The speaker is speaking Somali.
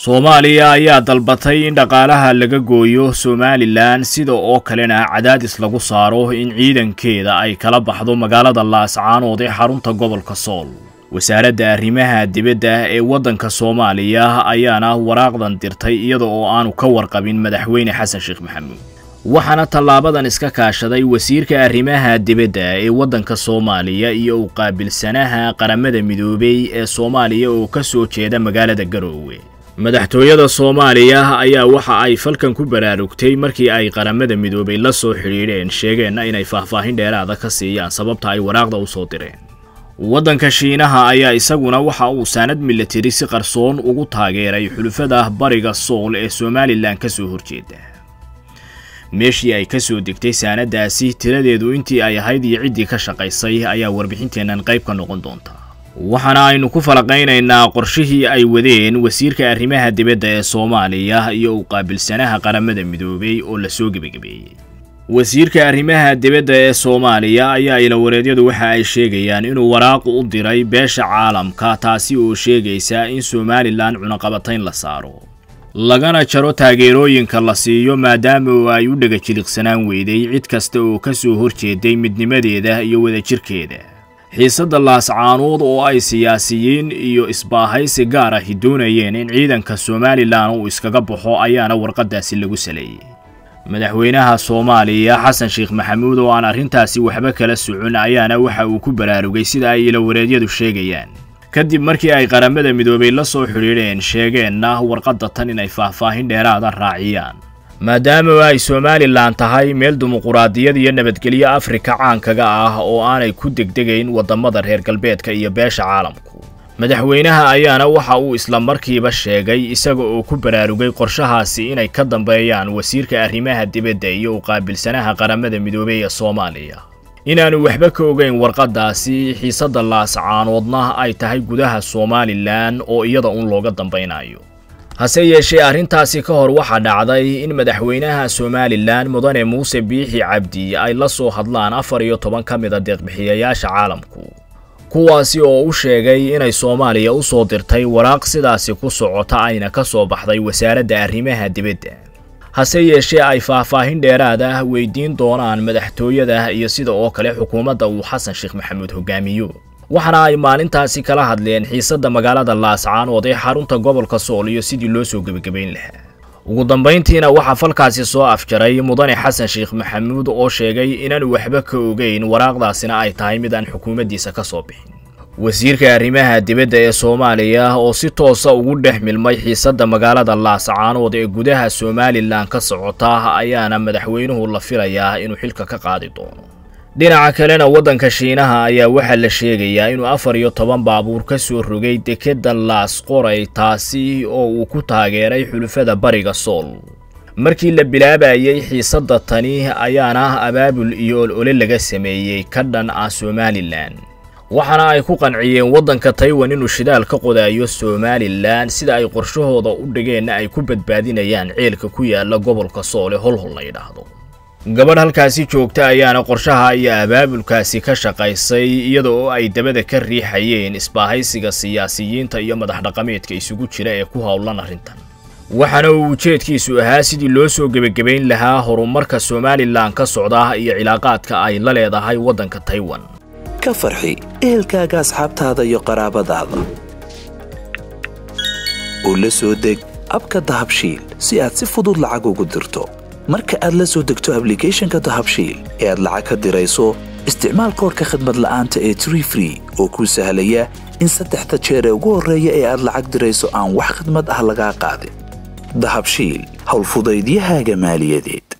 soomaaliya ayaa dalbatay in dhaqaalaha laga gooyo somalilan sida oo kalena cadaadis lagu saaro in ciidankeeda ay kala baxdo magaalada laascaanood ee xarunta gobolka sool wasaaradda arrimaha dibadda ee waddanka soomaaliya ayaana waraaqdan dirtay iyada oo aanu ka warqabin madaxweyne xasan sheekh maxamuud waxaana tallaabadan iska kaashaday wasiirka arrimaha dibadda ee waddanka soomaaliya iyo u qaabilsanaha qaramada midoobay ee soomaaliya oo ka soo jeeda magaalada garoowe madaxtooyada soomaaliya ayaa waxa ay falkan ku baraarugtay markii ay qaramada midoobay la soo xidhiidheen sheegeenna inay faahfaahin dheeraada ka siiyaan sababta ay waraaqda u soo direen waddanka shiinaha ayaa isaguna waxa uu saanad milatari si qarsoon ugu taageeray xulufada bariga sool ee somalilan ka soo horjeeda meeshii ay ka soo degtay saanadaasi tiradeedu intii ay ahayd iyo ciddii ka shaqaysay ayaa warbixinteennan qayb ka noqon doonta waxaana aynu ku falaqaynaynaa qorshihii ay wadeen wasiirka arrimaha dibadda ee soomaaliya iyo u qaabilsanaha qaramada midoobay oo lasoo gebagabeeyey wasiirka arrimaha dibadda ee soomaaliya ayaa ilawareedyadu waxa ay sheegayaan inuu waraaq u diray beesha caalamka taasi oo sheegaysa in somalilan cunaqabatayn la saaro lagana jaro taageerooyinka la siiyo maadaama oo ay u dhega jiliqsanaan weyday cid kasta oo ka soo horjeeday midnimadeeda iyo wadajirkeeda xiisadda laascaanood oo ay siyaasiyiin iyo isbaahaysi gaar ahi doonayeen in ciidanka somalilan uu iskaga baxo ayaana warqaddaasi lagu saleeyey madaxweynaha soomaaliya xasan sheekh maxamuud oo aan arrintaasi waxba kala socon ayaana waxa uu ku baraarugay sida ay ilawareedyadu sheegayaan kadib markii ay qaramada midoobay la soo xidhiidheen sheegeenna warqadda tan inay faahfaahin dheeraada raaciyaan maadaama ay somalilan tahay meel dimuquraadiyad iyo nabadgelyo afrika caankaga ah oo aanay ku degdegayn waddamada reer galbeedka iyo beesha caalamku madaxweynaha ayaana waxa uu isla markiiba sheegay isaga oo ku baraarugay qorshahaasi inay ka dambeeyaan wasiirka arrimaha dibadda iyo u qaabilsanaha qaramada midoobey ee soomaaliya inaanu waxba ka ogeyn warqaddaasi xiisadda laascaanoodna ay tahay gudaha somalilan oo iyada uun looga dambaynayo hase yeeshee arrintaasi ka hor waxaa dhacday in madaxweynaha somalilan mudane muuse biixi cabdi ay la soo hadlaan afar iyo toban ka mid a deeqbixiyayaasha caalamku kuwaasi oo u sheegay inay soomaaliya u soo dirtay waraaq sidaasi ku socota ayna ka soo baxday wasaaradda arrimaha dibadda hase yeeshee ay faahfaahin dheeraad ah weydiin doonaan madaxtooyada iyo sida oo kale xukuumadda uu xasan sheekh maxamuud hogaamiyo waxaana ay maalintaasi kala hadleen xiisadda magaalada laascaanood ee xarunta gobolka sool iyo sidii loo soo gebagabayn lahaa ugu dambayntiina waxaa falkaasi soo afjaray mudane xasan sheekh maxamuud oo sheegay inaanu waxba ka ogeyn waraaqdaasina ay tahay mid aan xukuumaddiisa ka soo bixin wasiirka arrimaha dibadda ee soomaaliya oo si toosa ugu dhex milmay xiisadda magaalada laascaanood ee gudaha somalilan ka socota ayaana madaxweynuhu la filayaa inuu xilka ka qaadi doono dhinaca kalena waddanka shiinaha ayaa waxaa la sheegayaa inuu afar iyo toban baabuur ka soo rogay dekedda laas qoray taasi oo uu ku taageeray xulufada bariga sool markii la bilaabayay xiisadda tani ayaana abaabul iyo olole laga sameeyey ka dhan ah somalilan waxaana ay ku qanciyeen waddanka taiwan inuu shidaal ka qodaayo somalilan sida ay qorshahooda u dhigeenna ay ku badbaadinayaan ceelka ku yaala gobolka sool ee holhol la yidhaahdo gabadh halkaasi joogta ayaana qorshaha iyo abaabulkaasi ka shaqaysay iyada oo ay dabada ka riixayeen isbaahaysiga siyaasiyiinta iyo madax dhaqameedka isugu jira ee ku howlan arrintan waxaana uu ujeedkiisu ahaa sidii loo soo gebagabayn lahaa horumarka somalilan ka socda iyo cilaaqaadka ay la leedahay waddanka taiwan ka farxi ehelkaaga asxaabtaada iyo qaraabadaada oo la soo deg abka dahabshiil si aad si fudud lacag ugu dirto marka aad la soo degto ablicathonka dahabshiil ee aad lacag ka dirayso isticmaal koorka khadmad la'aanta ee tree free oo kuu sahlaya in saddexda jeer ee ugu horreeya ee aad lacag dirayso aan wax khadmad ah lagaa qaadin dahabshiil howlfudaydiyahaaga maaliyadeed